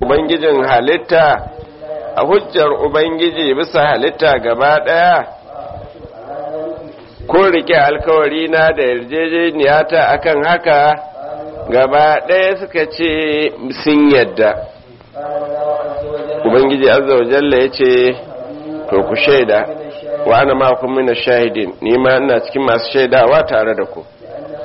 ubangijin halitta a hujjar ubangiji bisa halitta gaba daya ko rike alkawari na da yarjejeniyata akan haka gaba daya suka ce sun yadda ubangiji azza wa jalla ya ce to ku shaida wa ana ma kun mina shahidin ni ma ina cikin masu shaidawa tare da ku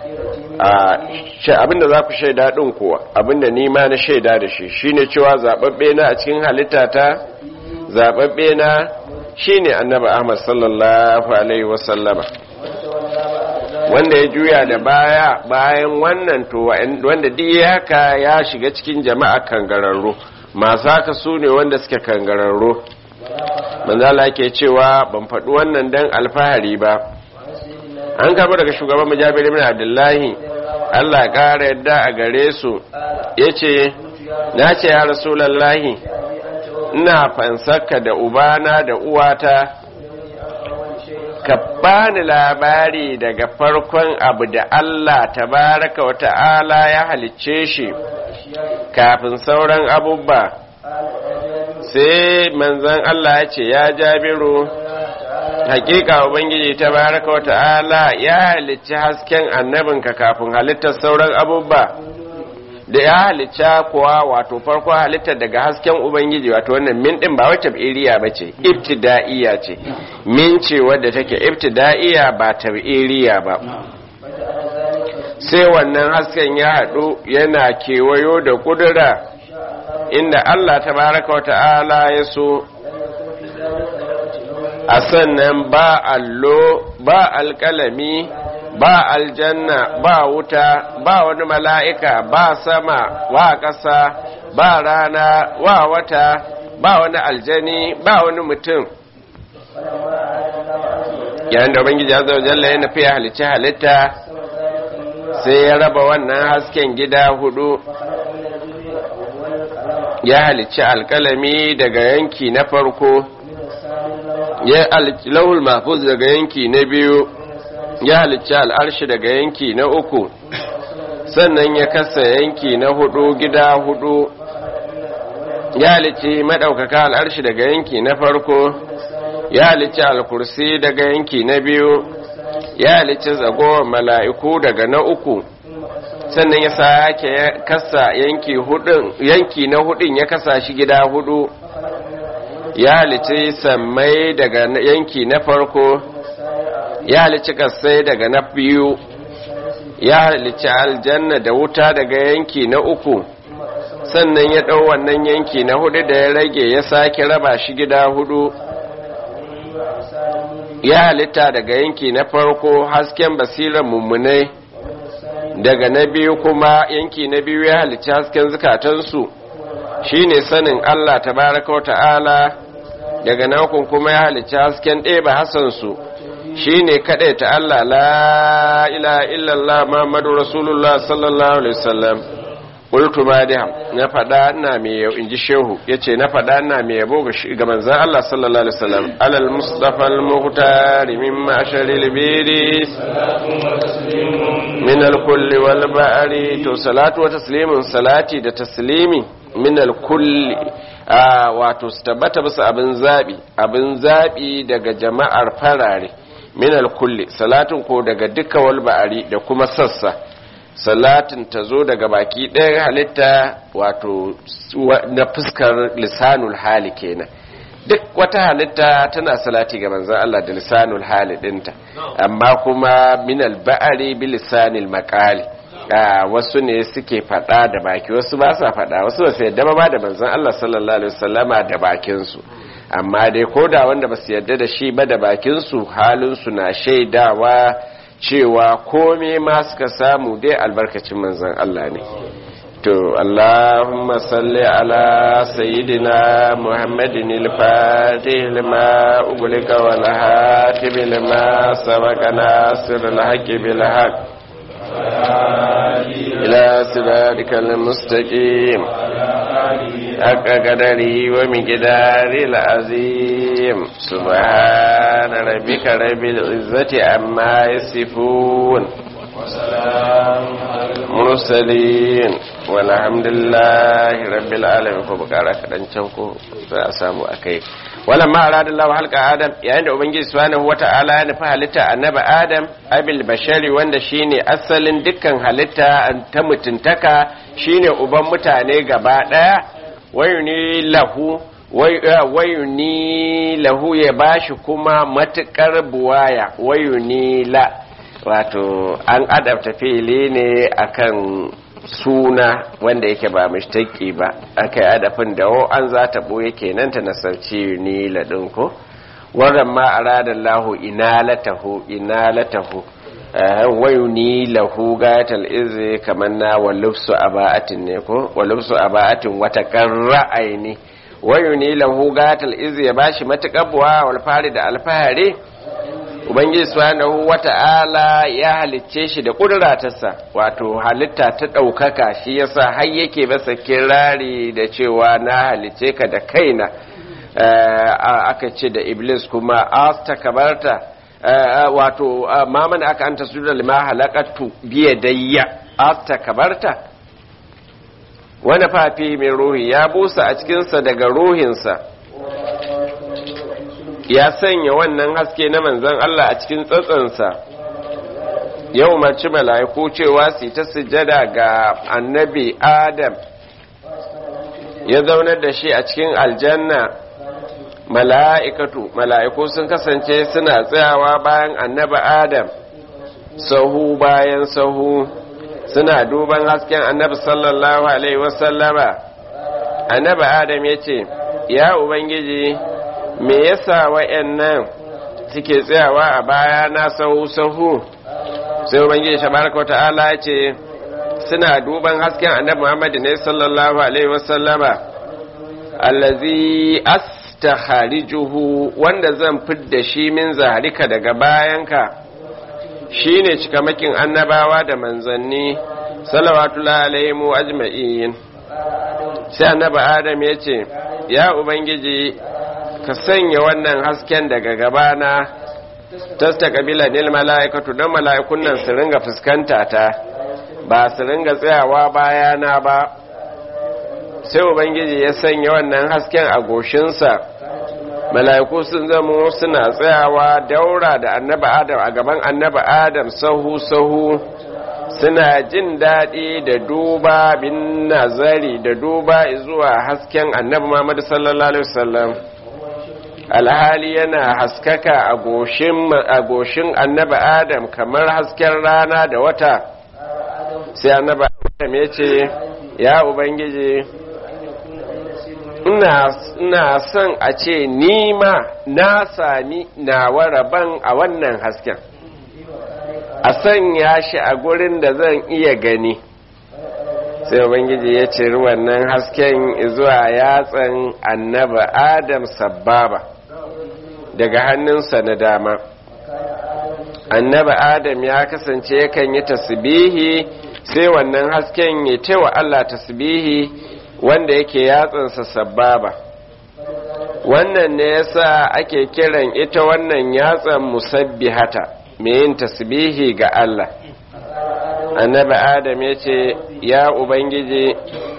abinda za ku shaida din kuwa abinda ni ma na shaida da shi shine cewa zababbe na a cikin halitta ta zababbe na shine annabi Ahmad sallallahu alaihi wasallama wanda ya juya da baya bayan wannan to wanda duk haka ya shiga cikin jama'a kangararru masu haka su ne wanda suke kangararru manzala ke cewa ban faɗi wannan dan alfahari ba an karɓi daga shugaban mujabir ibn abdullahi Allah ƙara yadda a gare su yace na ce ya rasulallahi ina fansarka da ubana da uwata ka bani labari daga farkon abu da Allah tabaraka wa ta'ala ya halicce shi kafin sauran abubba sai manzan Allah ya ce ya jabiru hakika ubangiji ta baraka wa ta'ala ya halicci hasken annabinka kafin halittar sauran abubba da ya halicci kuwa wato farko halittar daga hasken ubangiji wato wannan min din ba wacce iriya ba ce ibtida'iya ce min ce wadda take ibtida'iya ba tab'iriya ba sai wannan hasken ya haɗu yana kewayo da kudura inda Allah tabaraka wa ta'ala ya so a sannan ba allo ba alƙalami ba aljanna ba wuta ba wani mala'ika ba sama ba ƙasa ba rana ba wata ba wani aljani ba wani mutum yayin da ubangiji azza wa jalla ya nufi ya halicci halitta sai ya raba wannan hasken gida hudu ya halicci alkalami daga yanki na farko ya lauhul mahfuz daga yanki na biyu ya halicci al'arshi daga yanki na uku sannan ya kasa yanki na hudu gida hudu ya halicci maɗaukaka al'arshi daga yanki na farko ya halicci alkursi daga yanki na biyu ya halicci zagowar mala'iku daga na uku sannan ya sake kasa yanki hudun yanki na hudun ya kasa shi gida hudu ya halicci sammai daga yanki na farko ya halicci kasai daga na biyu ya halicci aljanna da wuta daga yanki na uku sannan ya ɗau wannan yanki na hudu da ya rage ya sake raba shi gida hudu ya halitta daga yanki na farko hasken basirar mummunai daga na biyu kuma yanki na biyu ya halicci hasken zukatansu shine sanin Allah tabaraka wa ta'ala daga nakun kuma ya halicci hasken ɗeba hasansu shine kaɗai ta Allah la ilaha illallah Muhammadu Rasulullah sallallahu alaihi wasallam qultu madiham na fada ina mai yau inji shehu yace na fada ina mai yabo ga manzon Allah sallallahu alaihi wasallam alal mustafa al muhtar min ma'sharil biri min al kulli wal ba'ri to salatu wa taslimun salati da taslimi min al kulli wato su tabbata bisa abin zabi abin zabi daga jama'ar farare min al kulli salatin ko daga duka wal ba'ri da kuma sassa salatin ta zo daga baki ɗaya halitta wato na fuskar lisanul hali kenan duk wata halitta tana salati ga manzon Allah da lisanul hali ɗinta amma kuma minal ba'ari bi lisanil maqali wasu ne suke faɗa da baki wasu ba sa faɗa wasu ba su yadda ba da manzon Allah sallallahu alaihi wasallama da bakin su amma dai koda wanda ba su yadda da shi ba da bakin su halin su na shaidawa cewa kome ma suka samu dai albarkacin manzan Allah ne to Allahumma salli ala sayyidina Muhammadin al-fatih lima ugulika wal hatib lima sabaka nasir al-haqqi bil haqq ila siratikal mustaqim حق قدره ومقداره العظيم سبحان ربك رب العزة عما يصفون وسلام على المرسلين والحمد لله رب العالمين ko bukara kadan can ko za a samu akai walamma arada Allah halqa Adam yayin da ubangiji subhanahu wata'ala ya nufi halitta annabi Adam abil bashari wanda shine asalin dukkan halitta ta mutuntaka shine uban mutane gaba daya wayuni lahu wayuni lahu ya bashi kuma matukar buwaya wayuni la wato an adabta fili ne akan suna wanda yake ba mishtaki ba aka yi adafin da wo an za ta ɓoye kenan ta nasarci ni laɗin ko wannan ma a radar lahu ina latahu ina latahu wayu ni lahu gayatal izi kamar na walufsu aba'atin ne ko walufsu aba'atin wata kan ra'ayi wayu ni lahu gayatal izi ya bashi matuƙar buwa walfari da alfahari ubangiji subhanahu wata'ala ya halicce shi da kudratarsa wato halitta ta ɗaukaka shi yasa har yake masa kirari da cewa na halicce ka da kaina aka ce da iblis kuma asta kabarta wato maman aka anta sujuda lima halakatu biya dayya asta kabarta wani fafi mai ruhi ya busa a cikinsa daga ruhinsa ya sanya wannan haske na manzan Allah a cikin tsatsansa ya umarci mala'iku cewa su ta sujada ga annabi Adam ya zaunar da shi a cikin aljanna mala'ikatu mala'iku sun kasance suna tsayawa bayan annabi Adam sahu bayan sahu suna duban hasken annabi sallallahu alaihi wasallama annabi Adam ya ce ya ubangiji me yasa wayannan suke tsayawa a baya na sahu sahu sai ubangiji tabaraka ta'ala ya ce suna duban hasken annabi Muhammad ne sallallahu alaihi wasallama allazi astakharijuhu wanda zan fidda shi min zaharika daga bayanka shine cikamakin annabawa da manzanni salawatullahi alaihim ajma'in sai annabi Adam ya ce ya ubangiji ka sanya wannan hasken daga gabana tasta kabila nil mala'ikatu don mala'ikun nan su ringa fuskanta ta ba su ringa tsayawa bayana ba sai ubangiji ya sanya wannan hasken a goshinsa mala'iku sun zama suna tsayawa daura da annaba adam a gaban annaba adam sahu sahu suna jin daɗi da duba bin nazari da duba zuwa hasken annabi muhammadu sallallahu alaihi wasallam alhali yana haskaka a goshin annaba adam kamar hasken rana da wata sai annaba adam ya ce ya ubangiji ina son a ce nima na sami nawa rabon a wannan hasken a sanya shi a gurin da zan iya gani sai ubangiji ya ciri wannan hasken zuwa yatsan annaba adam sabbaba daga hannunsa na dama annaba adam ya kasance yakan yi tasbihi sai wannan hasken ya tewa Allah tasbihi wanda yake yatsansa sabbaba wannan ne yasa ake kiran ita wannan yatsan musabbihata mai yin tasbihi ga Allah annabi adam ya ce ya ubangiji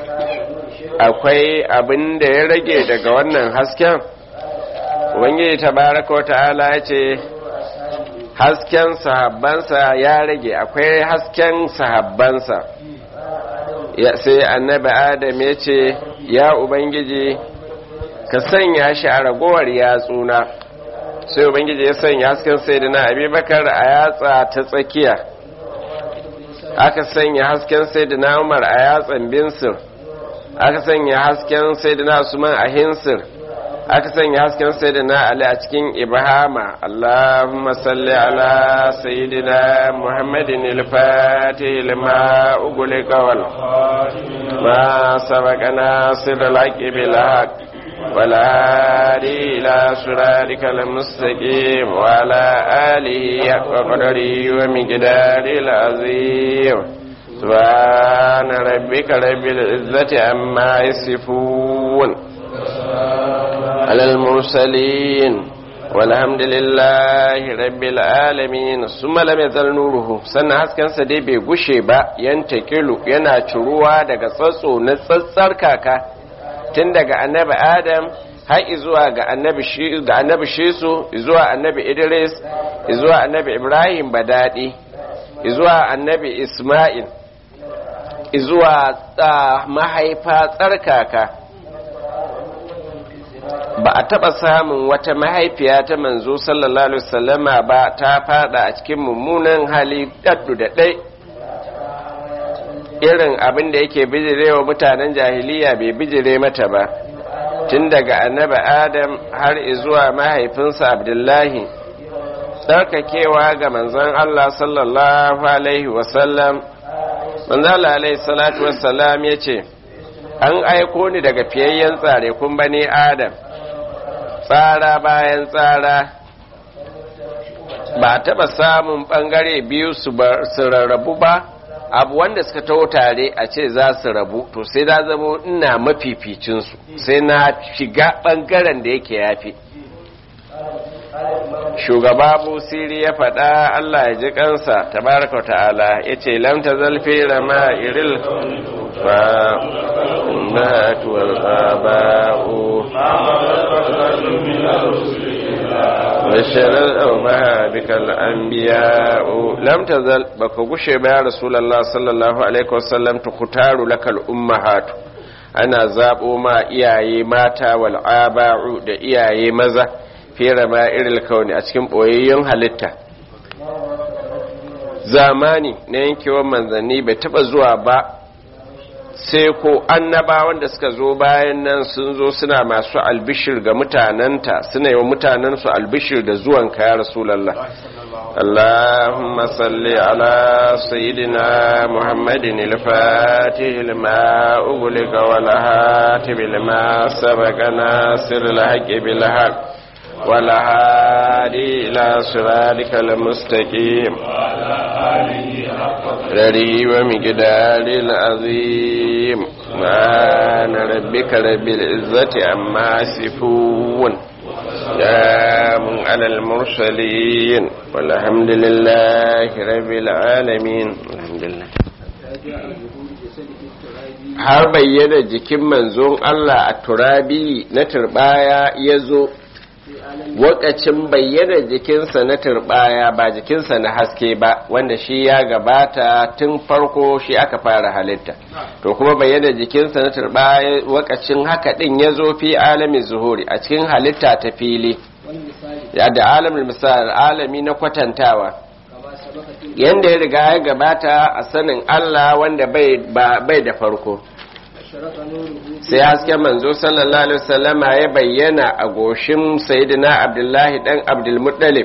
akwai abin da ya rage daga wannan hasken ubangiji tabaraka wa ta'ala ya ce hasken sahabbansa ya rage akwai hasken sahabbansa sai annabi adam ya ce ya ubangiji ka sanya shi a ragowar yatsuna sai ubangiji ya sanya hasken sai da na abubakar a yatsa ta tsakiya aka sanya hasken sai da na umar a yatsan binsir aka sanya hasken sai da na usman a hinsir aka sanya hasken sai da na ali a cikin ibhama allahumma salli ala sayyidina muhammadin al-fatih lima ugulika wal ma sabaqana sirral haqqi bil haqq والهادي إلى صراطك المستقيم وعلى آله حق قدره ومقدار العظيم سبحان ربك رب العزة عما يصفون على المرسلين walhamdulillahi rabbil alamin summa lam yazal nuruhu sannan haskensa dai bai gushe ba yanta kilu yana ciruwa daga tsatso na tsatsar kaka tun daga annabi adam har zuwa ga annabi shi ga annabi shisu zuwa annabi idris zuwa annabi ibrahim badadi zuwa annabi isma'il zuwa mahaifa tsarkaka ba a taɓa samun wata mahaifiya ta manzo sallallahu alaihi wasallama ba ta fada a cikin mummunan hali daddu da ɗai irin abin da yake bijirewa mutanen jahiliya bai bijire mata ba tun daga annabi adam har zuwa mahaifinsa abdullahi tsarkakewa ga manzon allah sallallahu alaihi wasallam manzon allah alaihi salatu wasallam ya ce an aiko ni daga fiyayyen tsare kun bane adam tsara bayan tsara ba taɓa samun ɓangare biyu su rarrabu ba abu wanda suka taho tare a ce za su rabu to sai na zama ina mafificinsu sai na shiga ɓangaren da yake yafi shugaba busiri ya faɗa Allah ya ji kansa tabaraka wa ta'ala ya ce lamta zalfi rama iril fa matuwal aba'u bashirar ɗaumaha bikal an biya lam tazal baka gushe ba ya rasulallah sallallahu alaihi wasallam tukutaru lakal ummahatu ana zaɓo ma iyaye mata wal aba'u da iyaye maza fera ma iril kauni a cikin ɓoyayyen halitta zamani na yankewar manzanni bai taɓa zuwa ba sai ko annabawan da suka zo bayan nan sun zo suna masu albishir ga mutanenta suna yi wa mutanensu albishir da zuwan ya rasulallah اللهم صل على سيدنا محمد الفاتح لما أغلق والهاتف لما سبق ناصر الحق بالحق والهادي إلى صراطك المستقيم رري ومقدار العظيم سبحان ربك رب العزة عما يصفون سلام على المرسلين والحمد لله رب العالمين الحمد لله har bayyana jikin manzon Allah a turabi na turbaya ya zo wakacin bayyana jikinsa na turbaya ba jikinsa na haske ba wanda shi ya gabata tun farko shi aka fara halitta to kuma bayyana jikinsa na turbaya wakacin haka din ya zo fi alamin zuhuri a cikin halitta ta fili da alamin misal alami na kwatantawa yanda ya riga ya gabata a sanin Allah wanda bai da farko sai hasken manzo sallallahu alaihi wasallama ya bayyana a goshin sayyidina abdullahi dan abdulmuttalib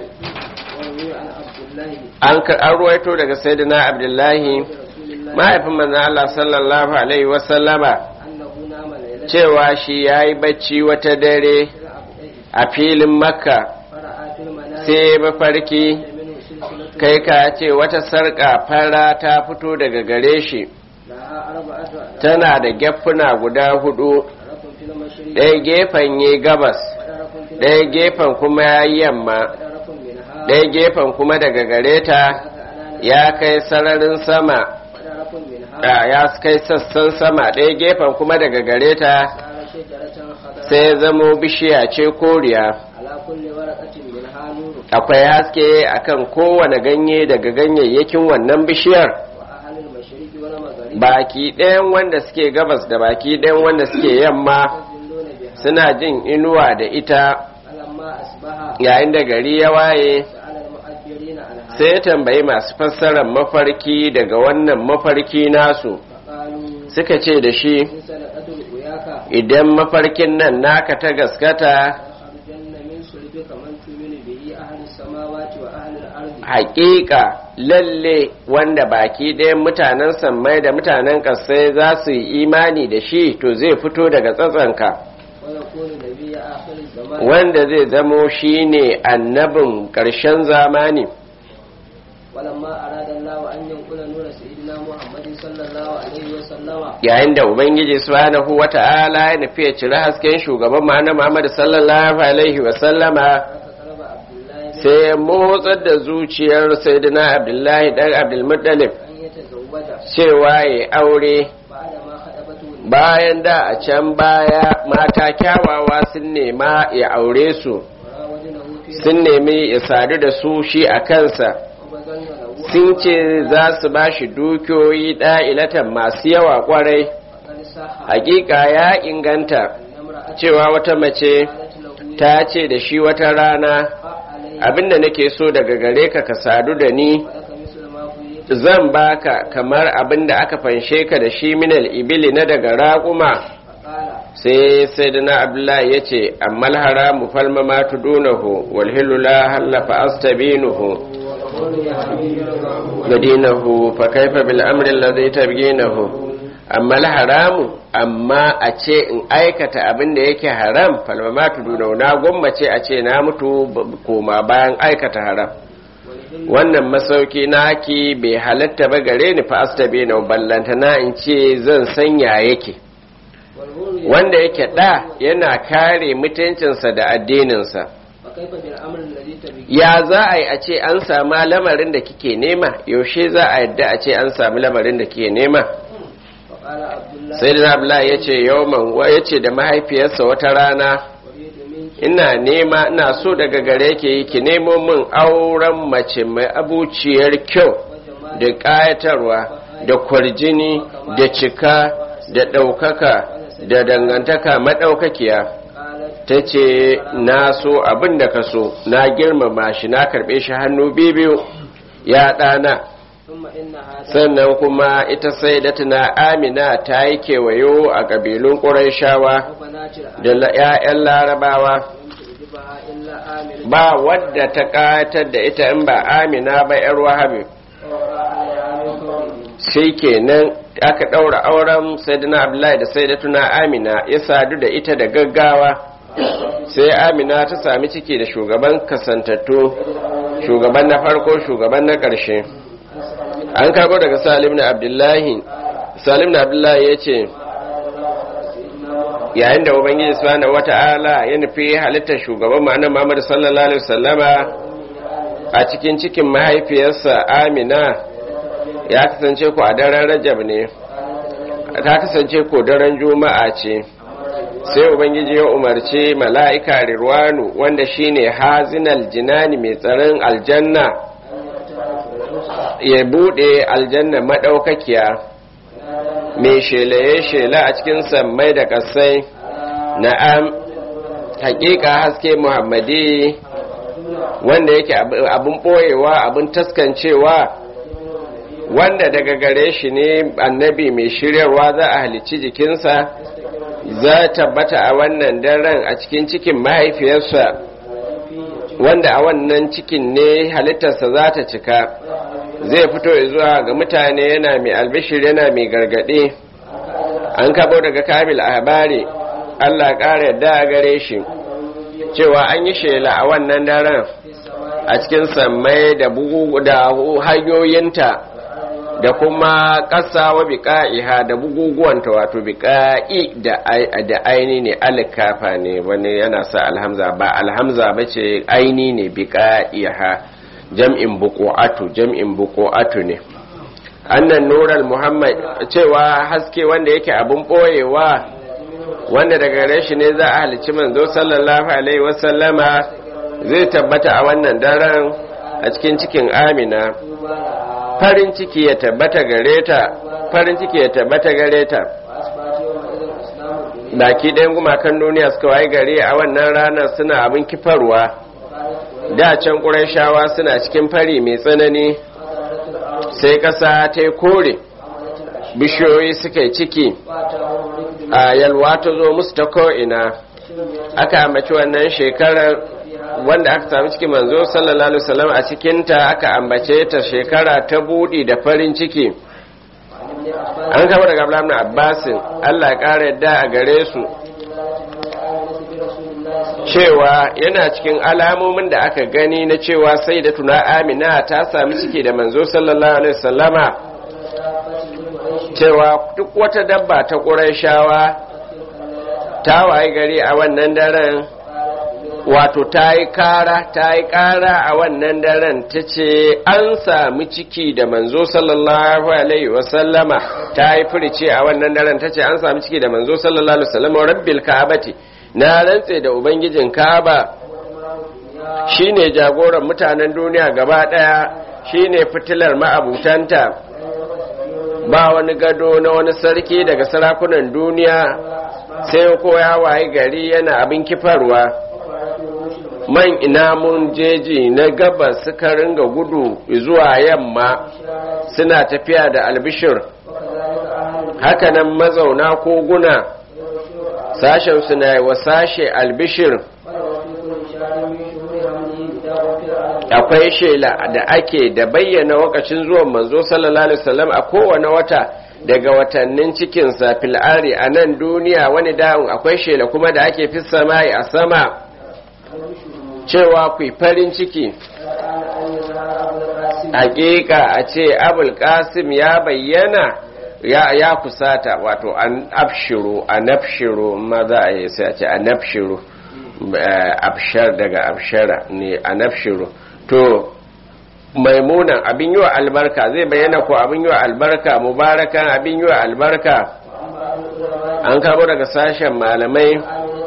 an an ruwaito daga sayyidina abdullahi mahaifin manzo Allah sallallahu alaihi wasallama cewa shi yayi bacci wata dare a filin makka sai mafarki kai ka ce wata sarƙa fara ta fito daga gare shi tana da gefuna guda hudu ɗaya gefen yi gabas ɗaya gefen kuma ya yi yamma ɗaya gefen kuma daga gare ta ya kai sararin sama ya kai sassan sama ɗaya gefen kuma daga gare ta sai zamo bishiya ce koriya akwai haske akan kowane ganye daga ganyayyakin wannan bishiyar baki ɗayan wanda suke gabas da baki ɗayan wanda suke yamma suna jin inuwa da ita yayin da gari ya waye sai ya tambayi masu fassarar mafarki daga wannan mafarki nasu suka ce da shi idan mafarkin nan naka ta gaskata haƙiƙa lalle wanda baki ɗayan mutanen sammai da mutanen ƙasai za su yi imani da shi to zai fito daga tsatsanka wanda zai zamo shi ne annabin ƙarshen zamani yayin da ubangiji subhanahu wata'ala ya nufi ya cire hasken shugaban ma'ana muhammadu sallallahu alaihi wasallama sai ya motsar da zuciyar sayyidina abdullahi dan abdulmuttalib أن يتزوج cewa ya aure بعدما خطبته bayan da a can baya mata kyawawa sun nema ya aure su وراودنه في sun nemi ya sadu da su shi a kansa وبذلن له sun ce za su ba shi dukiyoyi ɗa'ilatan masu yawa kwarai فقد صح hakika ya inganta أن امرأة cewa wata mace قالت له ta ce da shi wata rana علي abinda nake so daga gare ka ka sadu da ni ولك مثل ما فيت zan baka kamar abinda aka fanshe ka da shi minal ibili na daga raƙuma فقال sai sai da na abdullahi ya ce ammal haramu falma ma tudunahu wal hilu la hallafa astabinuhu gadinahu fa kaifa bil amri alladhi tabginahu ammal haramu amma a ce in aikata abin da yake haram falma ma tudunahu na gwammace a ce na mutu b- koma bayan aikata haram wannan masauki naki bai halatta ba gare ni fa astabinu ballanta na in ce zan sanya yake wanda yake da yana kare mutuncinsa da addininsa فكيف بالامر الذي تبغي ya za a yi a ce an samu lamarin da kike nema yaushe za a yadda a ce an samu lamarin da kike nema فقال عبد الله sai da abdullahi ya ce yawman wa ya ce da mahaifiyarsa wata rana اريد منك ina nema ina so daga gare ki ki nemo min auren mace mai abuciyar kyau وجمال da ƙayatarwa da kwarjini da cika da ɗaukaka da dangantaka maɗaukakiya قالت ta ce na so abin da ka so na girmama shi na karɓe shi hannu biyu ya ɗana ثم ان هذا sannan kuma ita sai da tuna amina ta yi kewayo a ƙabilun ƙuraishawa وبنات da la- 'ya'yan larabawa تعجبها الا امن ba wadda ta ƙayatar da ita in ba amina ba 'yar wahabi ووقع عليها من قوله sai kenan aka ɗaura auren sayyidina abdullahi da sayyidatuna amina ya sadu da ita da gaggawa sai amina ta sami ciki da shugaban kasantattu shugaban na farko shugaban na ƙarshe an karɓo daga salim na abdullahi salim na abdullahi ya ce yayin da ubangiji subhanahu wata'ala ya nufi halittar shugaban ma'anar muhammad sallallahu alaihi wasallama a cikin cikin mahaifiyarsa amina ya kasance ku a daren rajab ne ta kasance ko daren juma'a ce sai ubangiji ya umarci mala'ika rirwanu wanda shine hazinal jinani mai tsaron aljanna ya bude aljanna madaukakiya mai shelaye shela a cikin sammai da kasai na'am hakika haske muhammadi wanda yake abin boyewa abin taskancewa wanda daga gare shi ne annabi mai shiryarwa za a halicci jikinsa za tabbata a wannan daren a cikin cikin mahaifiyarsa wanda a wannan cikin ne halittarsa za ta cika zai fito zuwa ga mutane yana mai albishir yana mai gargaɗe an kabo daga kabil a habari allah ƙara yadda a gare shi cewa an yi shela a wannan daren a cikin sammai da bugu da hanyoyinta da kuma ƙasa wa biƙa'iha da buguguwanta wato biƙa'i da aini ne alkafa ne wani yana sa alhamza ba alhamza ba ce aini ne biƙa'iha jam'in buƙo'atu jam'in buƙo'atu ne annan nural muhammad cewa haske wanda yake abin ɓoyewa wanda daga gare shi ne za a halicci manzo sallallahu alaihi wasallama zai tabbata a wannan daren a cikin cikin amina farin ciki ya tabbata gare ta farin ciki ya tabbata gare ta baki ɗayan gumakan duniya suka waye gare a wannan ranar suna abin kifarwa da can ƙurashawa suna cikin fari mai tsanani sai ƙasa ta yi kore bishiyoyi suka yi ciki a yalwa ta zo musu ta ko'ina aka ambaci wannan shekarar wanda aka sami cikin manzo sallallahu alaihi wasallam a cikinta aka ambace ta shekara ta budi da farin ciki an kama daga Abdullahi ibn Abbas Allah ya kara yadda a gare su cewa yana cikin alamomin da aka gani na cewa sai da tuna Amina ta sami ciki da manzo sallallahu alaihi wasallama cewa duk wata dabba ta Qurayshawa ta waye gari a wannan daren wato ta yi kara ta yi kara a wannan daren ta ce an sami ciki da manzo sallallahu alaihi wasallama ta yi furice a wannan daren ta ce an sami ciki da manzo sallallahu alaihi wasallama rabbil ka'abati na rantse da ubangijin ka'aba shine jagoran mutanen duniya gaba daya shine fitilar ma'abutanta ba wani gado na wani sarki daga sarakunan duniya sai ko ya waye gari yana abin kifarwa man inamun jeji na gabas suka ringa gudu zuwa yamma suna tafiya da albishir hakanan mazauna koguna sashen suna wa sashe albishir akwai shela da ake da bayyana wakacin zuwan manzo sallallahu alaihi wasallam a kowane wata daga watannin cikinsa fil'ari a nan duniya wani da'un akwai shela kuma da ake fi samai a sama cewa ku farin ciki hakika a ce abul qasim ya bayyana ya, ya kusata wato an abshiru an abshiru ma za a yi sai a ce an abshiru abshar daga abshara ne an abshiru to maimunan abin yi wa albarka zai bayyana ko abin yi wa albarka mubarakan abin yi wa albarka an kamo daga sashen malamai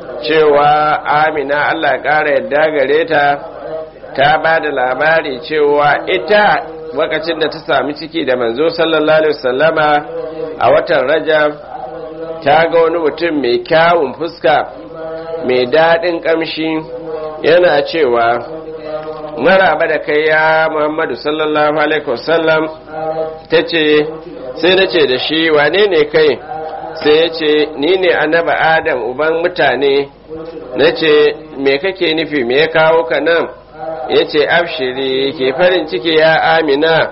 cewa amina allah ƙara yadda gare ta ta ba da labari cewa ita wakacin da ta sami ciki da manzo sallallahu alaihi wasallama a watan rajab ta ga wani mutum mai kyawun fuska mai daɗin ƙamshi yana cewa maraba da kai ya muhammadu sallallahu alaihi wasallam ta ce sai na ce da shi wane ne kai sai ya ce ni ne annaba adam uban mutane na ce me kake nufi me ya kawo ka nan ya ce abshiri ke farin ciki ya amina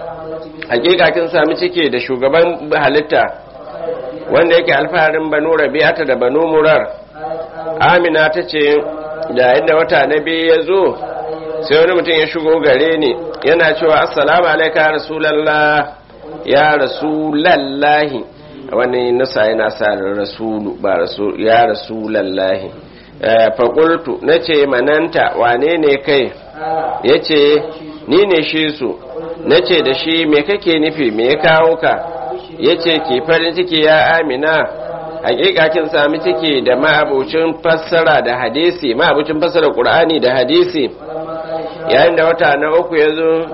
hakika kin sami ciki da shugaban halitta wanda yake alfaharin banu rabi'ata da banu murar amina ta ce da inda wata na biyu ya zo sai wani mutum ya shigo gare ni yana cewa assalamu alaika ya rasulallah ya rasulallahi wani nasa yana sa rasulu ba rasul ya rasulallahi faƙultu na ce mananta wane ne kai ya ce ni ne shi su na ce da shi me kake nufi me ya kawo ka ya ce ki farin ciki ya amina hakika kin sami ciki da ma'abucin fassara da hadisi ma'abucin fassara qur'ani da hadisi yayin da wata na uku ya zo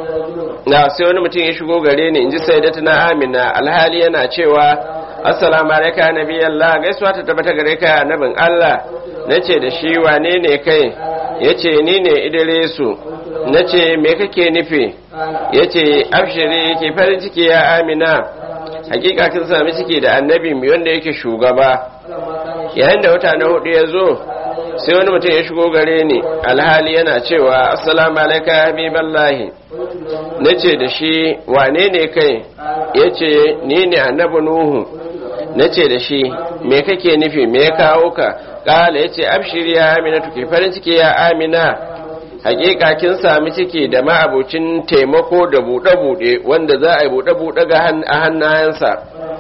na sai wani mutum ya shigo gare ni in ji sai na amina alhali yana cewa assalamu alaika nabi Allah gaisuwa ta tabbata gare ka annabin Allah nace da shi wane ne kai yace ni ne Idrisu nace me kake nufi yace abshiri yake farin ciki ya Amina hakika kin sami ciki da annabi mu wanda yake shugaba yayin da wata na hudu ya zo sai wani mutum ya shigo gare ni alhali yana cewa assalamu alaika habiballahi nace da shi wane ne kai yace ni ne annabi nuhu nace da shi me kake nufi me ya kawo ka kala yace abshiri ya amina tuke farin ciki ya amina hakika kin sami ciki da ma'abucin taimako da buɗe-buɗe wanda za a yi buɗe-buɗe ga a hannayensa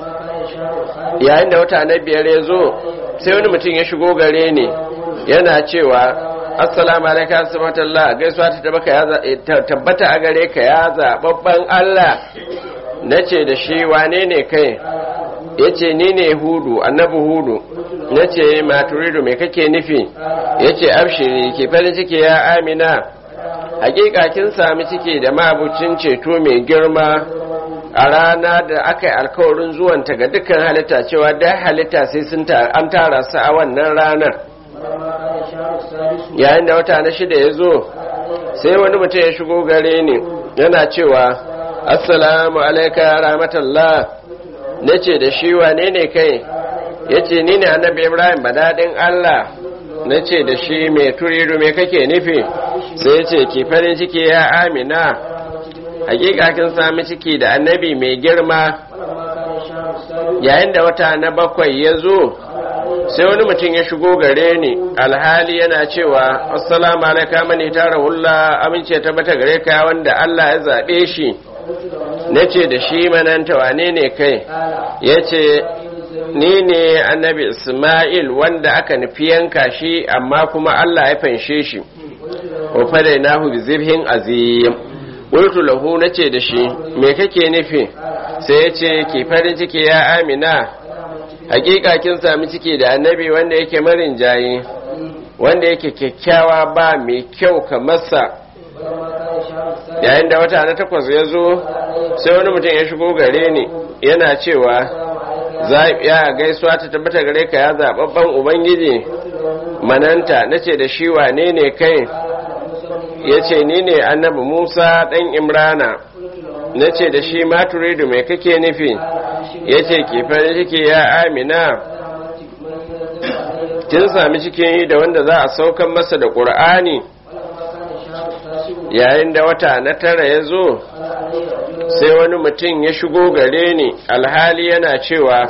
yayin da wata na biyar ya zo sai wani mutum ya shigo gare ni yana cewa assalamu alaikum asalamatullah gaisuwa ta tabbata a gare ka ya zababban Allah nace da shi wane ne kai yace ni ne hudu annabi hudu nace maturidu me kake nufi yace abshiri ke farin ciki ya amina hakika kin sami ciki da mabucin ceto mai girma a rana da aka yi alkawarin zuwanta ga dukkan halitta cewa da halitta sai sun an tara su a wannan ranar yayin da wata na shida ya zo sai wani mutum ya shigo gare ni yana cewa assalamu alaika ya rahmatullah na ce da shi wane ne kai ya ce ni ne annabi ibrahim badadin allah na ce da shi mai turiru mai kake nufi sai ce ki farin ciki ya amina hakika kin sami ciki da annabi mai girma yayin da wata na bakwai ya zo sai wani mutum ya shigo gare ni alhali yana cewa assalamu alaikum mani tara hulla amince ta bata gare ka wanda Allah ya zabe shi nace da shi mananta wane ne kai yace ni ne annabi Ismail wanda aka nufi yanka shi amma kuma Allah ya fanshe shi wa fadainahu bi zibhin azim qultu lahu nace da shi me kake nufi sai ya ce ki farin ciki ya Amina hakika kin sami ciki da annabi wanda yake marin jayi wanda yake kyakkyawa ba mai kyau kamar sa yayin da wata na takwas ya zo sai wani mutum ya shigo gare ni yana cewa ya gaisuwa ta tabbata gare ka ya zaɓaɓɓen ubangiji mananta na ce da shi wane ne kai ya ce ni ne annabi musa ɗan imrana na ce da shi maturidu mai kake nufi ya ce ki farin ciki ya amina kin sami cikin yi da wanda za a saukan masa da ƙur'ani yayin da wata na tara ya zo sai wani mutum ya shigo gare ni alhali yana cewa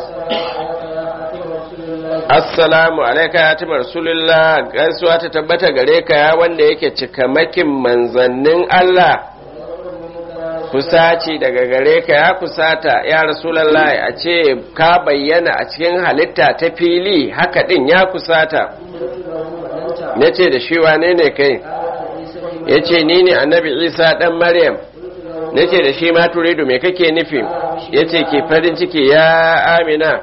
assalamu alaika ya ti rasulullah gaisuwa ta tabbata gare ka ya wanda yake cikamakin manzannin Allah kusaci daga gare ka ya kusata ya rasulallah a ce ka bayyana a cikin halitta ta fili haka din ya kusata na ce da shi wane ne kai ya ce ni ne annabi isa ɗan maryam na ce da shi ma turidu mai kake nufi ya ce ke farin ciki ya amina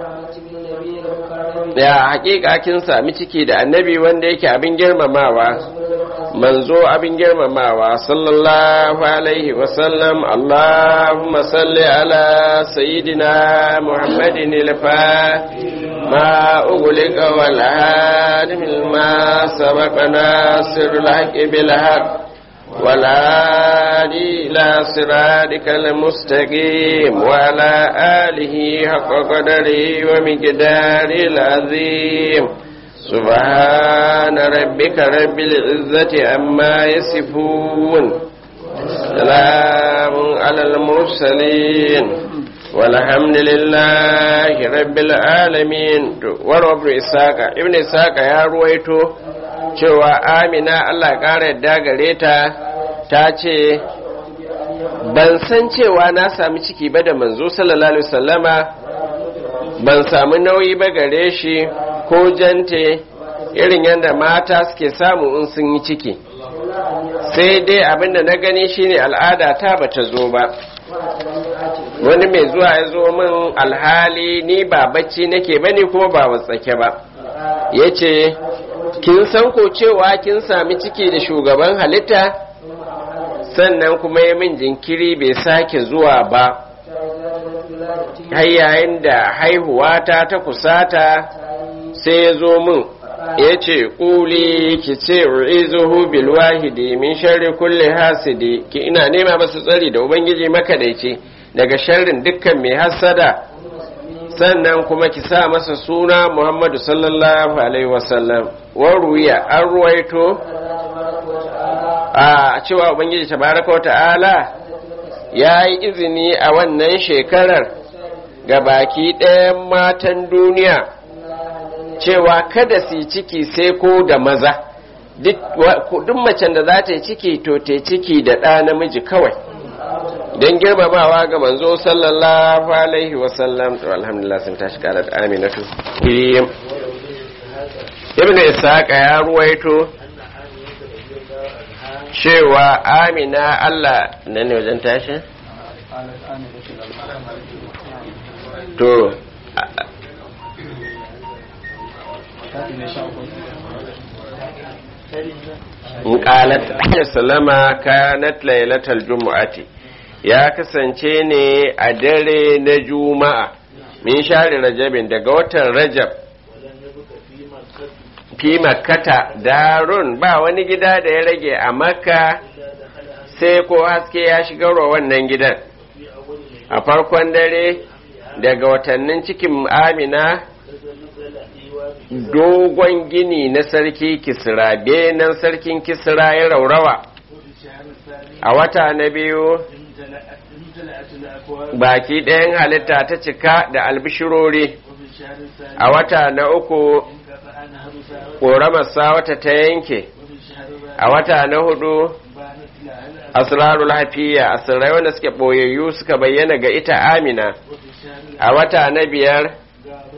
da hakika kin sami ciki da annabi wanda yake abin girmamawa manzo abin girmamawa sallallahu alaihi wasallam allahumma salli ala sayyidina muhammadin ilfa ما أغلق والهادم ما سبق ناصر الحق بالحق والهادي إلى صراطك المستقيم وعلى آله حق قدره ومقداره العظيم سبحان ربك رب العزة عما يصفون سلام على المرسلين والحمد لله رب العالمين warwa ibn isaka ibn isaka ya ruwaito cewa amina Allah ƙara yadda gare ta ta ce ban san cewa na sami ciki ba da manzo sallallahu alaihi wasallama ban samu nauyi ba gare shi ko jante irin yadda mata suke samu in sun yi ciki sai dai abinda na gani shine al'ada ta bata zo ba wani mai zuwa ya zo min alhali ni ba bacci nake bane kuma ba watsake ba ya ce kin san ko cewa kin sami ciki da shugaban halitta sannan kuma ya min jinkiri bai sake zuwa ba har yayin da haihuwa ta ta kusata sai ya zo min ya ce ƙuli ki ce u'izuhu bil wahidi min sharri kulli hasidi ki ina nema masu tsari da ubangiji makadaici daga sharrin dukkan mai hasada sannan kuma ki sa masa suna Muhammadu sallallahu alaihi wasallam waruya an ruwaito a cewa ubangiji tabaraka wa ta'ala ya yi izini a wannan shekarar ga baki ɗayan matan duniya cewa kada su yi ciki sai ko da maza duk macen da za ta yi ciki to ta ciki da ɗa namiji kawai don girmamawa ga manzo sallallahu alaihi wasallam to alhamdulillah sun tashi karar aminatu ibn isaqa ya ruwaito cewa amina allah nan ne wajen tashi to qalat sallama kanat lailatal jumu'ati ya kasance ne a dare na juma'a min share rajabin daga watan rajab fi makkata darun ba wani gida da ya rage a makka sai ko haske ya shigarwa wannan gidan a farkon dare daga watannin cikin amina dogon gini na sarki kisra benan sarkin kisra ya raurawa a wata na biyu baki ɗayan halitta ta cika da albishirori a wata na uku ƙoramarsa wata ta yanke a wata na hudu asrarul hafiya asirrai wanda suke ɓoyayyu suka bayyana ga ita amina a wata na biyar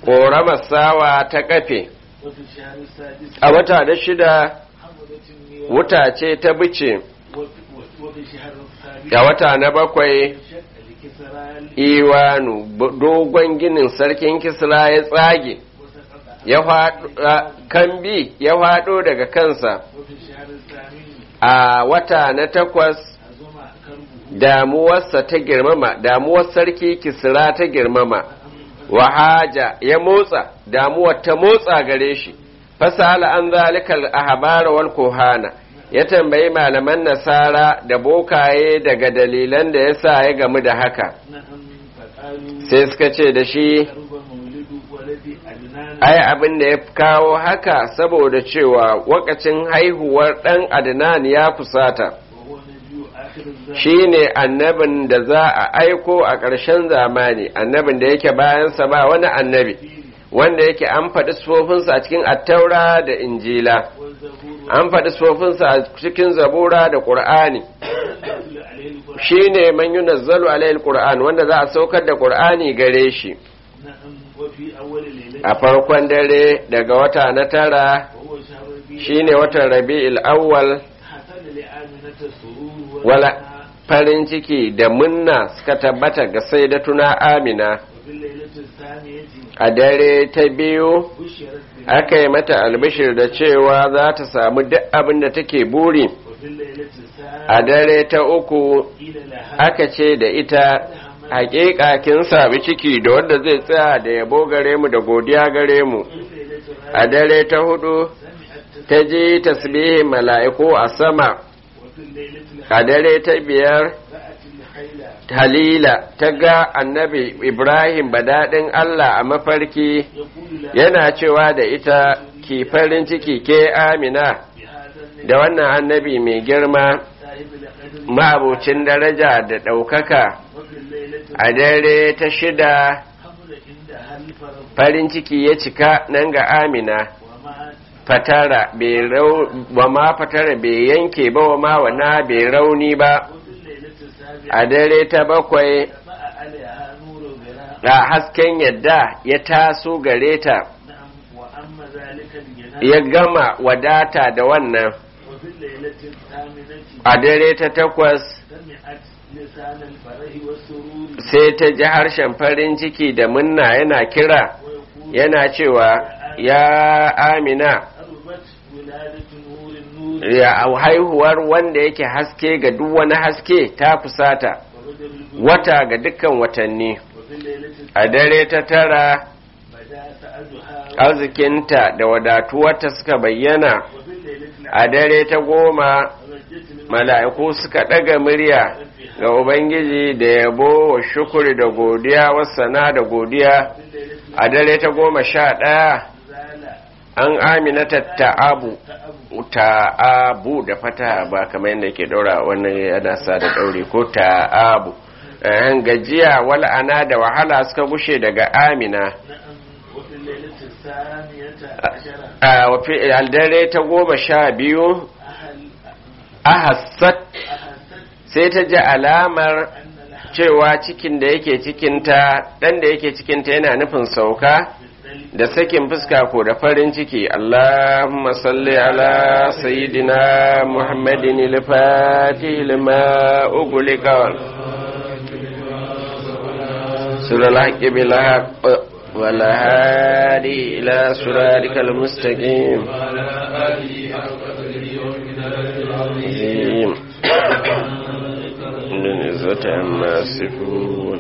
ƙoramar sawa ta kafe وفي الشهر السادس a wata da shida حملة النيران wuta ce ta bice وفي وفي الشهر السابع a wata na bakwai شق لكسرى iwanu b- dogon ginin sarkin kisra ya tsage وسقط ya faɗo kambi ya faɗo daga kansa وفي الشهر الثامن a wata na takwas عزم كربه damuwarsa ta girmama damuwar sarki kisra ta girmama wahaja ya motsa damuwar ta motsa gare shi fasala an zalikal ahbar wal kuhana ya tambayi malaman nasara da bokaye daga dalilan da yasa ya gamu da haka نعم فقالوا sai suka ce da shi قرب مولد ولد أدنان ai abin da ya kawo haka saboda cewa wakacin haihuwar ɗan adnan ya fusata وهو نبي آخر الزمان shine annabin da za a aiko a ƙarshen zamani annabin da yake bayansa ba wani annabi wanda yake an faɗi sufofinsa a cikin attaura da injila والزبور an faɗi sufofinsa a cikin zabura da ƙur'ani والنزل عليه القرآن shine man yunazzalu alayhi alquran wanda za a saukar da ƙur'ani gare shi نعم وفي أول ليلة a farkon dare daga wata na tara وهو شهر ربيع shine watan rabi'il awwal حصل لآمنة السرور wala والهنا farin ciki da munna suka tabbata ga sayyidatuna amina وفي الليلة الثانية a dare ta biyu بشرت بها aka yi mata albishir da cewa za ta samu duk abin da take buri وفي الليلة a الثالثة dare ta uku قيل لها aka ce da ita hakika kin sami ciki da wanda zai tsaya da yabo gare mu da godiya gare mu وفي الليلة a الرابعة dare ta hudu سمعت ta ji tasbihin mala'iku a sama وفي الليلة a dare ta biyar رأت الخيل halila ta ga annabi ibrahim badaɗin allah a mafarki يقول لها yana cewa da ita ki farin ciki ke amina بهذا النبي da wannan annabi mai girma صاحب القدر ma'abucin daraja da ɗaukaka وفي الليلة a dare ta shida حمل عندها الفرد farin ciki ya cika nan ga amina ومات fatara bai rau wa ma fatara bai yanke ba wa ma wana bai rauni ba وفي الليلة السابعة a dare ta bakwai طبع عليها نور براء a hasken yadda ya taso gare ta نعم وأما ذلك الجنان ya gama wadata da wannan وفي الليلة الثامنة a dare ta takwas سمعت لسان الفرح والسرور sai ta ji harshen farin ciki da munna yana kira ويقول yana cewa ya amina قربت ولادة نور النور ya haihuwar wanda yake haske ga duk wani haske ta fusata وبدر البدور wata ga dukkan watanni وفي الليلة a dare ta tara بدا سعدها arzikinta da wadatuwarta suka bayyana وفي الليلة a dare ta goma رجت من mala'iku suka ɗaga murya ga ubangiji da yabo wa shukuri da godiya wasana da godiya في الليلة a dare ta goma sha ɗaya زال an aminata ta'abu تأب ta'abu da fata ba kamar yadda ke ɗaura wannan yana sa da ɗauri ko ta'abu Ehem, gajiya wal'ana da wahala suka gushe daga amina نعم وفي الليلة الثانية عشرة a wafi dare ta goma sha biyu أهل ahassat أحست sai ta ji alamar أن الحق cewa cikin da yake cikinta ɗan da yake cikinta yana nufin sauka بالدليل da sakin fuska ko da farin ciki Allahumma salli ala sayyidina Muhammadin al-fatih lima ughliqa wal sulal haqqi bil haqq wal hadi ila siratikal mustaqim عظيم من عزة عما يصفون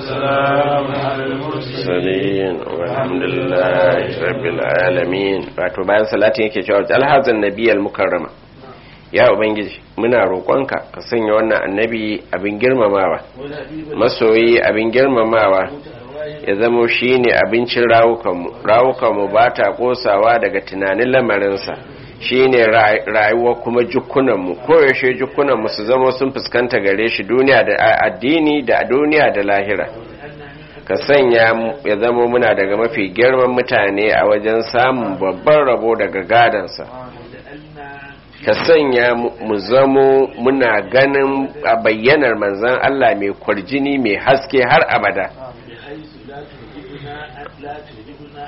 المرسلين والحمد لله رب العالمين wato bayan salatin yake cewa alhazan nabiyal mukarrama ya ubangiji muna roƙonka ka sanya wannan annabi abin girmamawa والحبيب masoyi abin girmamawa المتأواه ya zamo shine abincin rawukanmu rawukanmu ba ta kosawa daga tunanin lamarinsa shine ra- rayuwa kuma jukunanmu koyaushe jukunanmu su zama sun fuskanta gare shi duniya da a- addini da duniya da lahira ka sanya mu ya zama muna daga mafi girman mutane a wajen samun babban rabo daga gadansa وجعلنا ka sanya mu mu zamo muna ganin a bayyanar manzan Allah mai kwarjini mai haske har abada بحيث لا تهجبنا لا تهجبنا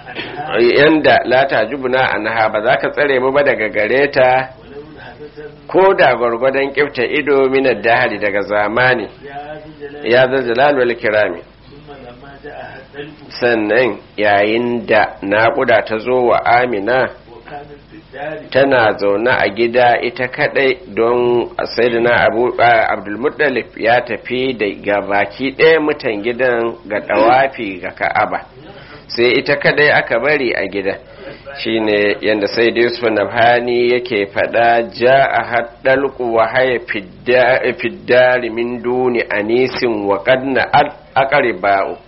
yanda la tajubuna anha ba za ka tsare mu ba daga gare ta ولو لحظة ko da gwargwadon kifta ido minar dahari daga zamani يا ذا الجلال ya zalzalal wal kirami ثم لما جاءها الدلق sannan yayin da naƙuda ta zo wa amina وكانت في الدار tana zaune a gida ita kadai don sayyidina abu abdulmuttalib ya tafi da ga baki ɗaya mutan gidan ga ɗawafi ga ka'aba sai ita kadai aka bari a gida shine yadda sai da yusuf nabhani yake faɗa ja a haɗalku wa haya fiddari min duni anisin wa ƙadna aqriba'u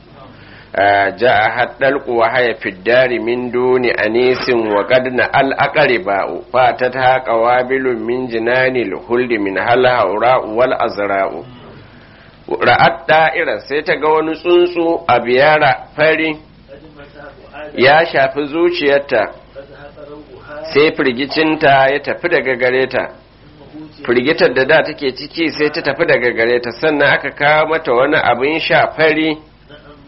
جاء الدلق وهي في الدار من دون أنيس وقد الأقرباء فاتتها قوابل من جنان الخلد من هلها وراء والأزراء ra'at da'ira sai ta ga wani tsuntsu a biyara fari قد مساه آدم ya shafi zuciyarta فذهب روحها sai firgicinta ya tafi daga gare ta ثم أوتي firgitar da da take ciki sai ta tafi daga gare ta sannan aka kawo mata wani abin sha fari نعم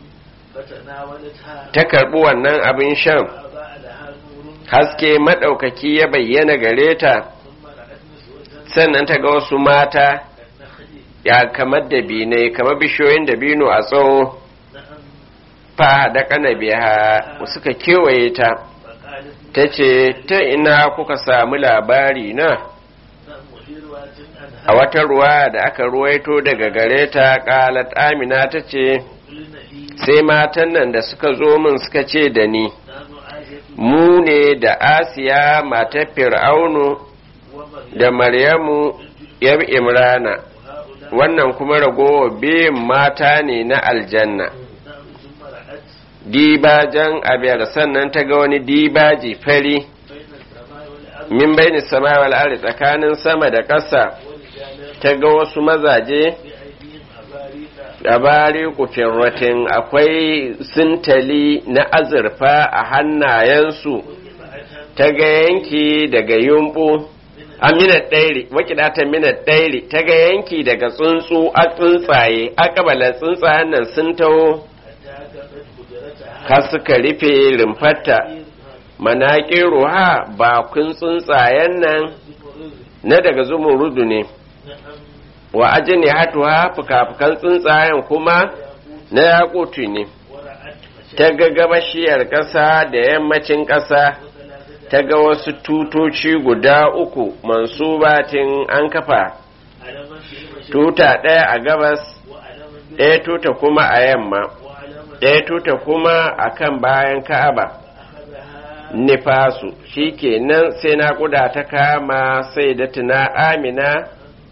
فتناولتها ta karbi wannan abin shan فأضاء لها نور haske maɗaukaki ya bayyana gare ta ثم رأت نسوة sannan ta ga wasu mata كالنخل ya kamar da binai kamar bishiyoyin da bino a tsawo نعم fa da kana biya suka kewaye ta فقالت ta ce ta ina kuka samu labari na نعم وفي رواية عنها a wata ruwa da aka ruwaito daga gare ta qalat amina ta ce قلنا لي sai matan nan da suka zo min suka ce da ni نحن آية mu ne da asiya matar fir'aunu ومريم da maryamu yar imrana وهؤلاء wannan kuma ragowa biyun mata ne na aljanna نعم ثم رأت dibajan abiyar sannan ta ga wani dibaji fari بين السماء والأرض min baini sama wal ardi tsakanin sama da ƙasa ورجالا ta ga wasu mazaje بأيديهم أباريق a bari kufirratin akwai sintali na azurfa a hannayensu فأتت ta ga yanki daga yumbu a minat ɗairi wakidatan minat ɗairi ta ga yanki daga tsuntsu a tsuntsaye a ƙabalar tsuntsayen nan sun taho حتى كبت قدرتها har suka rufe rumfarta manaƙin ruha bakun tsuntsayen nan زمرد na daga zumurudu ne نعم wa ajini hatuwa fuka-fukan tsuntsayen kuma na yakutu ne ورأت ta ga gabashiyar ƙasa da yammacin ƙasa ta ga wasu tutoci guda uku mansubatin an kafa علما في المشرق tuta ɗaya a gabas وعلما ɗaya tuta kuma a yamma وعلما ɗaya tuta kuma a kan bayan ka'aba أخذها nifasu shi kenan sai naƙuda ta kama sai da tuna amina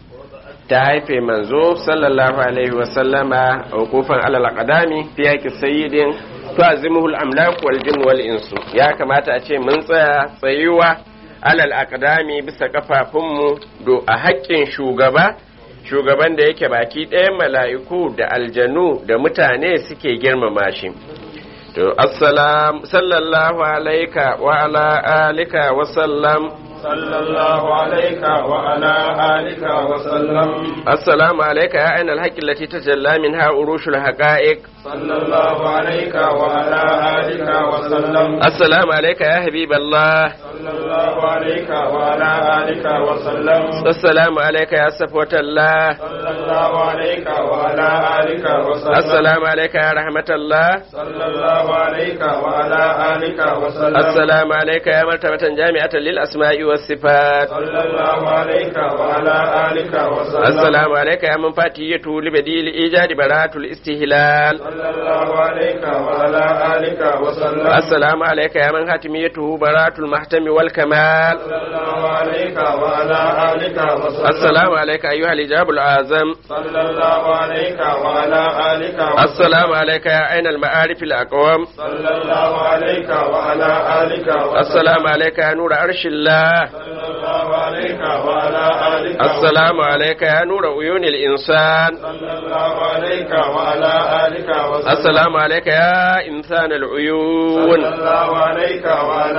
ta haife manzo sallallahu alaihi wasallama a hukufan alal aqdami fi yaqi sayyidin tu'azimuhu al-amlaku wal jinn wal insu ya kamata a ce mun tsaya tsayuwa alal aqdami bisa kafafunmu do a haƙƙin shugaba shugaban da yake baki ɗayan mala'iku da aljanu da mutane suke girmama shi to assalam sallallahu alaika wa ala alika wa sallam صلى الله عليك وعلى آلك وسلم السلام عليك يا عين الحق التي تجلى منها أروش الحقائق صلى الله عليك وعلى آلك وسلم السلام عليك يا حبيب الله صلى الله عليك وعلى آلك وسلم السلام عليك يا صفوة الله صلى الله عليك وعلى آلك وسلم السلام عليك يا رحمة الله صلى الله عليك وعلى آلك وسلم السلام عليك يا مرتبة جامعة للأسماء والصفات صلى الله عليك وعلى آلك وسلم السلام عليك يا من فاتيته لبديل إيجاد براءة الاستهلال صلى الله عليك وعلى آلك وسلم السلام عليك يا من حاتميته براءة المحتم والكمال صلى الله عليك وعلى آلك وسلم السلام عليك أيها الإجاب الأعظم صلى الله عليك وعلى آلك وسلم السلام عليك يا عين المعارف الأقوام صلى الله عليك وعلى آلك وسلم السلام عليك يا نور عرش الله صلى الله عليك وعلى آلك السلام عليك يا نور عيون الإنسان صلى الله عليك وعلى آلك وسلم السلام عليك يا إنسان صلى العيون الله عليك وعلى آلك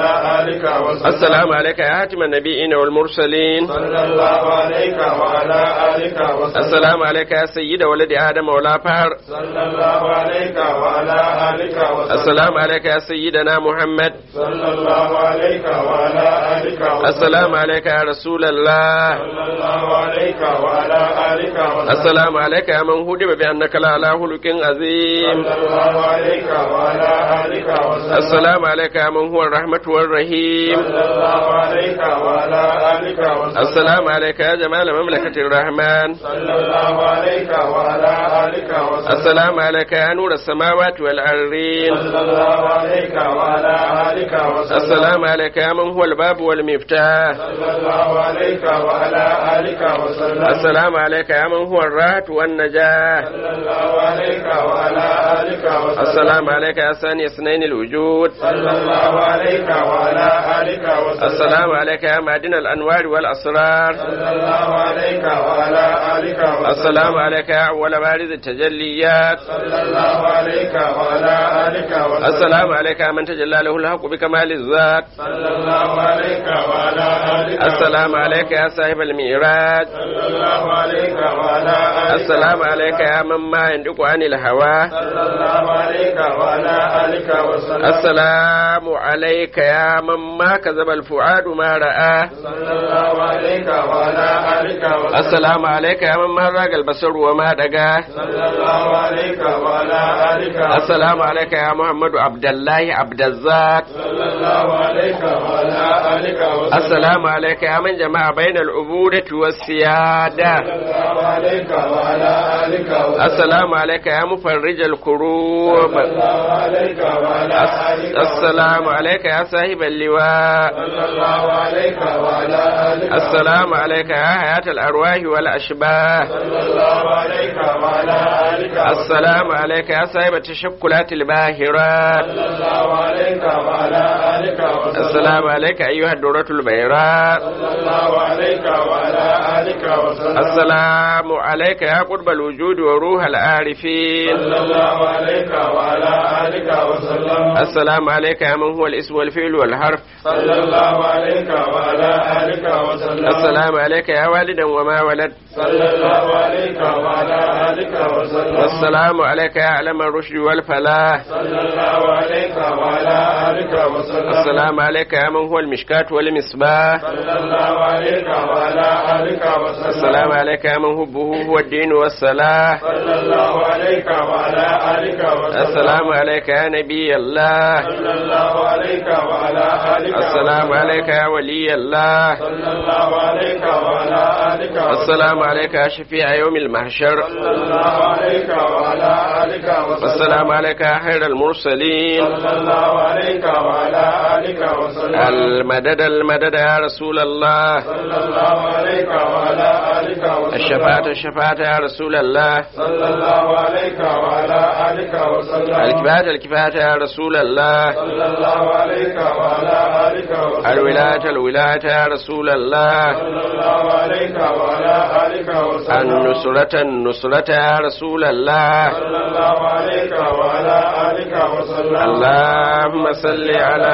آلك وسلم السلام عليك يا حاتم النبيين والمرسلين صلى الله عليك وعلى آلك وسلم السلام عليك يا سيد ولد آدم ولا فهر صلى الله عليك وعلى آلك وسلم السلام عليك يا سيدنا محمد صلى الله عليك وعلى آلك وسلم السلام عليك يا رسول الله صلى الله عليك وعلى آلك وسلم السلام عليك يا من هدب بأنك لعلى خلق عظيم صلى الله عليك وعلى آلك وسلم السلام عليك يا من هو الرحمة والرحيم صلى الله عليك وعلى آلك وسلم السلام عليك يا جمال مملكة الرحمن صلى الله عليك وعلى آلك وسلم السلام عليك يا نور السماوات والأرضين صلى الله عليك وعلى آلك وسلم السلام عليك يا من هو الباب والمفتاح صلى الله عليك وعلى آلك وسلم السلام عليك يا من هو الراحة والنجاة صلى الله عليك وعلى آلك وسلم السلام عليك يا ثاني اثنين الوجود صلى الله عليك وعلى آلك وسلم السلام عليك يا معدن الأنوار والأسرار صلى الله عليك وعلى آلك وسلم السلام عليك يا أول بارز التجليات صلى الله عليك وعلى آلك وسلم السلام عليك يا من تجلى له الحق بكمال الذات صلى الله عليك وعلى آلك السلام عليك يا صاحب المعراج صلى الله عليك وعلى آلك السلام عليك يا من ما ينطق عن الهوى صلى الله عليك وعلى آلك وسلم السلام عليك يا من ما كذب الفؤاد ما رأى صلى الله عليك وعلى آلك وسلم السلام عليك يا من ما راق البصر وما دقى صلى الله عليك وعلى آلك وسلم السلام عليك يا محمد عبد الله عبد الذات صلى الله عليك وعلى آلك وسلم السلام عليك يا من جمع بين العبودة والسيادة صلى الله عليك وعلى آلك وسلم السلام عليك يا مفرج الكروب صلى الله عليك وعلى آلك وسلم السلام عليك يا صاحب اللواء صلى الله عليك وعلى آلك السلام عليك يا حياة الأرواح والأشباه صلى الله عليك وعلى آلك السلام عليك يا صاحب التشكلات الباهرات صلى الله عليك وعلى آلك وسلم السلام عليك أيها الدرة البيراء صلى الله عليك وعلى آلك وسلم السلام عليك يا قرب الوجود وروح العارفين صلى الله عليك وعلى آلك وسلم السلام عليك يا من هو الاسم والفعل والحرف صلى الله عليك وعلى آلك وسلم السلام عليك يا والدا وما ولد صلى الله عليك وعلى آلك وسلم والسلام عليك يا علم الرشد والفلاح صلى الله عليك وعلى آلك وسلم السلام عليك يا من هو المشكاة والمصباح صلى الله عليك وعلى آلك وسلم السلام عليك يا من حبه هو الدين والصلاح صلى الله عليك وعلى آلك وسلم السلام عليك يا نبي الله صلى الله عليك وعلى آلك السلام وسلم. عليك يا ولي الله صلى الله عليك وعلى آلك وسلم. السلام عليك يا شفيع يوم المحشر صلى الله عليك وعلى آلك وسلم. والسلام عليك يا خير المرسلين صلى الله عليك وعلى آلك وسلم المدد المدد يا رسول الله صلى الله عليك وعلى آلك وسلم الشفاعة الشفاعة يا رسول الله صلى الله عليك وعلى آلك وسلم الكفاية الكفاية يا رسول الله صلى الله عليك وعلى آلك وسلم الولاية الولاية يا رسول الله صلى الله عليك وعلى آلك وسلم النصرة النصرة يا رسول الله صلى الله عليك وعلى آلك وسلم اللهم صل على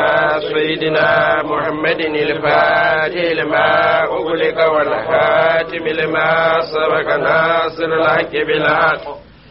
سيدنا محمد الفاتح لما أغلق والخاتم لما سبق ناصر الحق بالحق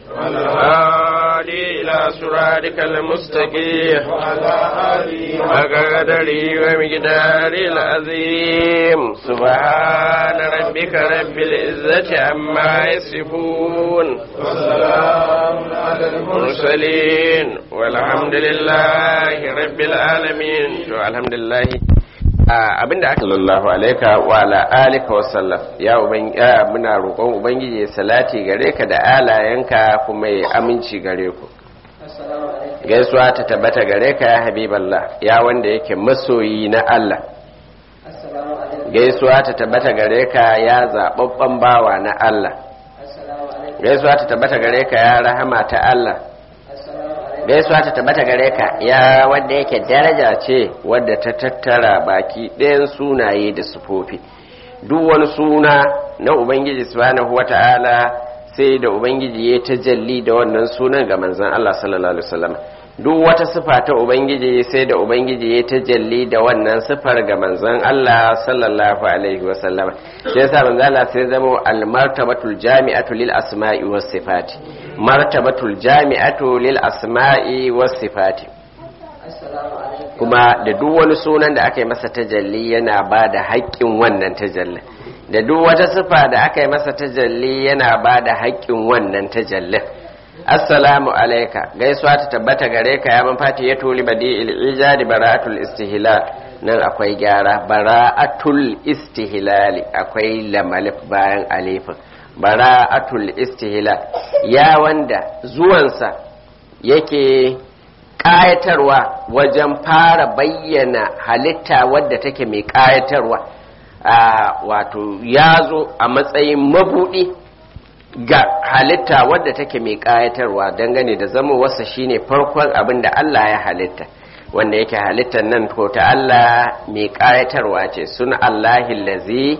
والهادي إلى صراطك المستقيم وعلى آله وقدري ومقداري العظيم سبحان ربك رب العزة عما يصفون وسلام على المرسلين المرسلين والحمد لله رب العالمين to alhamdulillah abinda aka sallallahu alaika wa ala alika wa sallam ya uban ya muna roƙon ubangiji ya salati gare ka da alayenka kuma ya aminci gare ku assalamu alaikum gaisuwa ta tabbata gare ka ya habiballah ya wanda yake masoyi na Allah assalamu alaikum gaisuwa ta tabbata gare ka ya zababban bawa na Allah assalamu alaikum gaisuwa ta tabbata gare ka ya rahama ta Allah assalamu alaikum gaisuwa ta tabbata gare ka ya wanda yake daraja ce wadda ta tattara baki ɗayan sunaye da sufofi duk wani suna na ubangiji subhanahu wata'ala sai da ubangiji ya tajalli da wannan sunan ga manzon Allah sallallahu alaihi wasallam duk wata sifa ta ubangiji sai da ubangiji ya tajalli da wannan sifar ga manzon Allah sallallahu alaihi wasallama sai yasa manzon Allah sai zama al-martabatul jami'atu lil asma'i was sifati martabatul jami'atu lil asma'i was sifati assalamu alaikum kuma da duk wani sunan da aka yi masa tajalli yana ba da haƙƙin wannan tajallin da duk wata sifa da aka yi masa tajalli yana ba da haƙƙin wannan tajallin assalamu alaika gaisuwa ta tabbata gare ka ya man fati ya tuli badi ijadi bara'atul istihlal nan akwai gyara bara'atul istihlali akwai lamalif bayan alifin bara'atul istihlal ya wanda zuwansa yake ƙayatarwa wajen fara bayyana halitta wadda take mai ƙayatarwa wato ya zo a matsayin mabuɗi ga halitta wadda take mai ƙayatarwa dangane da zama wasa shine farkon abin da Allah ya halitta wanda yake halittar nan ko ta Allah mai ƙayatarwa ce suna Allahi lazi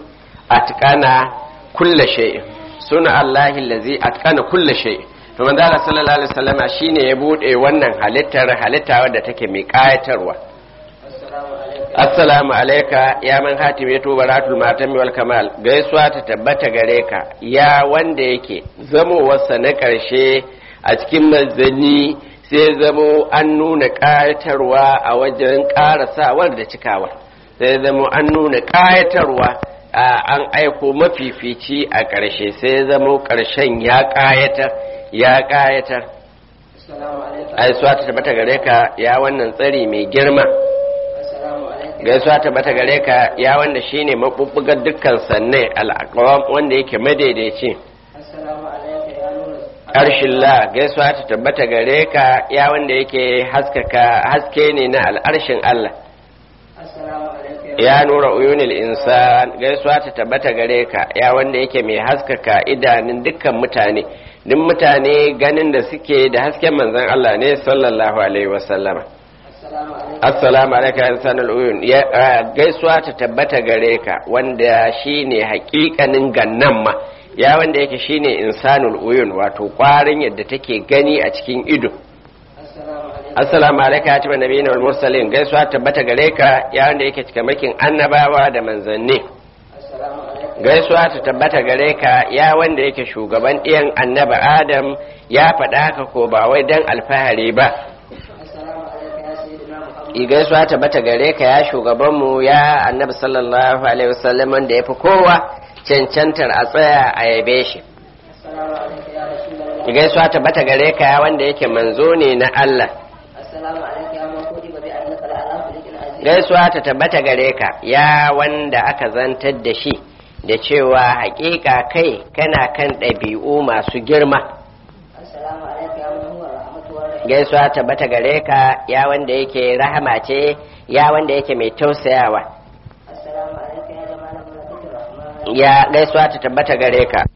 atqana kulla shay'in suna Allahi lazi atqana kulla shay'in to manzo Allah sallallahu alaihi wasallama shine ya bude wannan halittar halitta wadda take mai kayatarwa assalamu alaikum assalamu alayka ya man hatim ya tuba ratul matami wal kamal gaisuwa ta tabbata gare ka ya wanda yake zamowarsa na karshe a cikin manzanni sai zamo an nuna kayatarwa a wajen karasawar da cikawa sai zamo an nuna kayatarwa an aiko mafifici a ƙarshe sai zamo ƙarshen ya ƙayatar ya ƙayatar assalamu alaikum aisuwa ta tabbata gare ka ya wannan tsari mai girma assalamu alaikum gaisuwa ta tabbata gare ka ya wanda shine mabubbugar dukkan sanne al'aqwam wanda yake madaidaici assalamu alaikum ya nuna arshin la gaisuwa ta tabbata gare ka ya wanda yake haskaka haske ne na al'arshin Allah assalamu alaikum ya nura uyunil insan gaisuwa ta tabbata gare ka ya wanda yake mai haskaka idanun dukkan mutane duk mutane ganin da suke da hasken manzon Allah ne sallallahu alaihi wasallama assalamu alaikum assalamu alaikum ya insanul uyun ya ah, gaisuwa ta tabbata gare ka wanda shine hakikanin gannan ma ya wanda yake shine insanul uyun wato kwarin yadda take gani a cikin ido assalamu alaikum assalamu alaikum ya tuba nabiyina wal mursalin gaisuwa ta tabbata gare ka ya wanda yake cikamakin annabawa da manzanni assalamu alaikum gaisuwa ta tabbata gare ka ya wanda yake shugaban ɗiyan annaba adam ya faɗa haka ko ba wai dan alfahari ba assalamu alaikum ya sayyidina muhammad I gaisuwa ta tabbata gare ka ya shugabanmu ya annabi sallallahu alaihi wasallam wanda ya fi kowa cancantar a tsaya a yabe shi assalamu alaikum ya rasulullah I gaisuwa ta tabbata gare ka ya wanda yake manzo ne na Allah assalamu alaikum ya man kudi bi annaka la ala khuluqin azim gaisuwa ta tabbata gare ka ya wanda aka zantar da shi da cewa hakika kai kana kan ɗabi'u masu girma assalamu alaikum ya man huwa rahmatu wa rahim gaisuwa tabbata gare ka ya wanda yake rahama ce ya wanda yake mai tausayawa assalamu alaikum ya jama'a malaikatu rahman ya gaisuwa ta tabbata gare ka